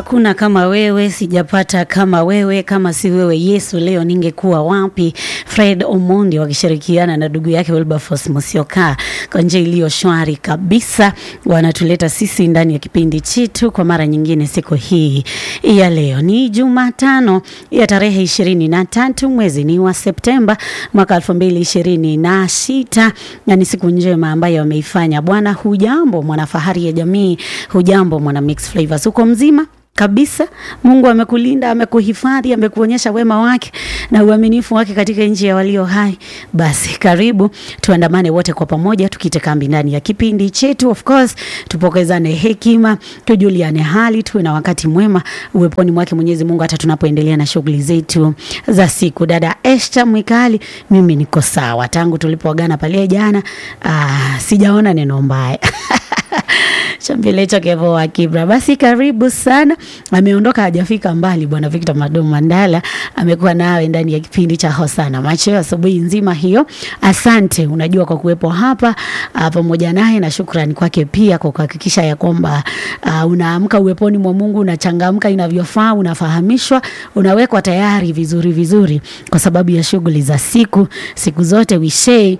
Hakuna kama wewe, sijapata kama wewe, kama si wewe Yesu, leo ningekuwa wapi? Fred Omondi wakishirikiana na ndugu yake Wilberforce Musyoka kwa njia iliyo shwari kabisa, wanatuleta sisi ndani ya kipindi chetu kwa mara nyingine. Siku hii ya leo ni Jumatano ya tarehe ishirini na tatu mwezi ni wa Septemba mwaka elfu mbili ishirini na sita na ni siku njema ambayo ameifanya Bwana. Hujambo mwanafahari ya jamii, hujambo mwana Mix Flavors, uko mzima kabisa. Mungu amekulinda, amekuhifadhi, amekuonyesha wema wake na uaminifu wake katika nchi ya walio hai. Basi karibu tuandamane wote kwa pamoja, tukite kambi ndani ya kipindi chetu. Of course tupokezane hekima, tujuliane hali, tuwe na wakati mwema uweponi mwake Mwenyezi Mungu, hata tunapoendelea na shughuli zetu za siku. Dada Esther Mwikali, mimi niko sawa tangu tulipoagana pale jana. Aa, sijaona neno mbaya Chambilecho Kevo wa Kibra. Basi karibu sana. Ameondoka hajafika mbali bwana Victor Madom Mandala amekuwa nawe ndani ya kipindi cha Hosana Macho asubuhi nzima hiyo. Asante unajua kwa kuwepo hapa uh, pamoja naye na shukrani kwake pia kwa kuhakikisha ya kwamba uh, unaamka uweponi mwa Mungu, unachangamka inavyofaa, unafahamishwa, unawekwa tayari vizuri vizuri kwa sababu ya shughuli za siku siku zote wishei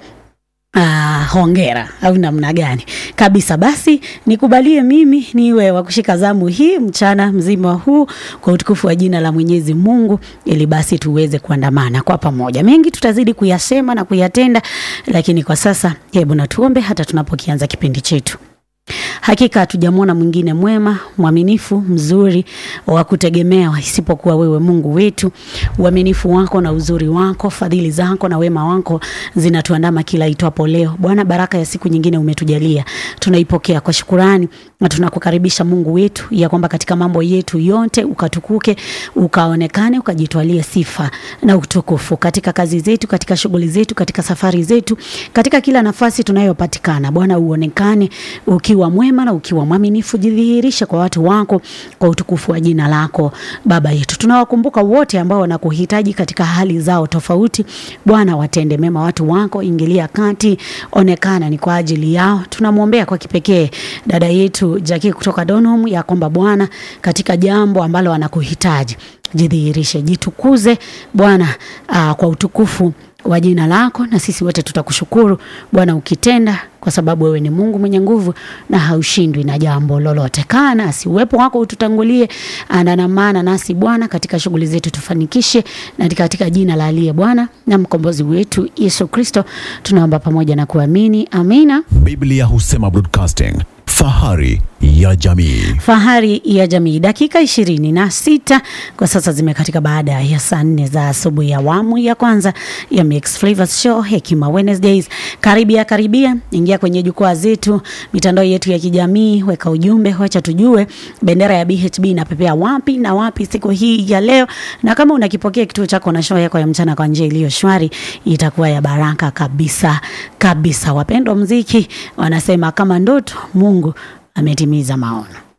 Ah, hongera au namna gani kabisa. Basi nikubalie mimi niwe wa kushika zamu hii mchana mzima huu kwa utukufu wa jina la Mwenyezi Mungu, ili basi tuweze kuandamana kwa pamoja. Mengi tutazidi kuyasema na kuyatenda, lakini kwa sasa hebu na tuombe hata tunapokianza kipindi chetu. Hakika hatujamwona mwingine mwema, mwaminifu, mzuri wa kutegemewa isipokuwa wewe Mungu wetu. Uaminifu wako na uzuri wako, fadhili zako na wema wako zinatuandama kila itwapo leo. Bwana, baraka ya siku nyingine umetujalia, tunaipokea kwa shukurani na tunakukaribisha Mungu wetu, ya kwamba katika mambo yetu yote ukatukuke, ukaonekane, ukajitwalie sifa na utukufu katika kazi zetu, katika shughuli zetu, katika safari zetu, katika kila nafasi tunayopatikana. Bwana, uonekane ukiwa mwema na ukiwa mwaminifu, jidhihirishe kwa watu wako kwa utukufu wa jina lako. Baba yetu, tunawakumbuka wote ambao wanakuhitaji katika hali zao tofauti. Bwana, watende mema watu wako, ingilia kati, onekana ni kwa ajili yao. Tunamwombea kwa kipekee dada yetu Jackie kutoka Donholm, ya kwamba Bwana, katika jambo ambalo anakuhitaji jidhihirishe, jitukuze Bwana, uh, kwa utukufu wa jina lako, na sisi wote tutakushukuru Bwana ukitenda, kwa sababu wewe ni Mungu mwenye nguvu na haushindwi na jambo lolote. Kaa nasi, uwepo wako ututangulie, andamana nasi Bwana katika shughuli zetu, tufanikishe na katika jina la aliye Bwana na mkombozi wetu Yesu Kristo tunaomba pamoja na kuamini, amina. Biblia husema broadcasting, fahari ya jamii. Fahari ya jamii. Dakika ishirini na sita kwa sasa zimekatika baada ya saa nne za asubuhi ya awamu ya kwanza ya Mix Flavors Show Hekima Wednesdays. Karibia karibia, ingia kwenye jukwaa zetu, mitandao yetu ya kijamii, weka ujumbe, wacha tujue bendera ya BHB inapepea wapi na wapi siku hii ya leo, na kama unakipokea kituo chako na show yako ya mchana kwa njia iliyo shwari, itakuwa ya baraka kabisa kabisa. Wapendwa mziki wanasema kama ndoto, Mungu ametimiza maono.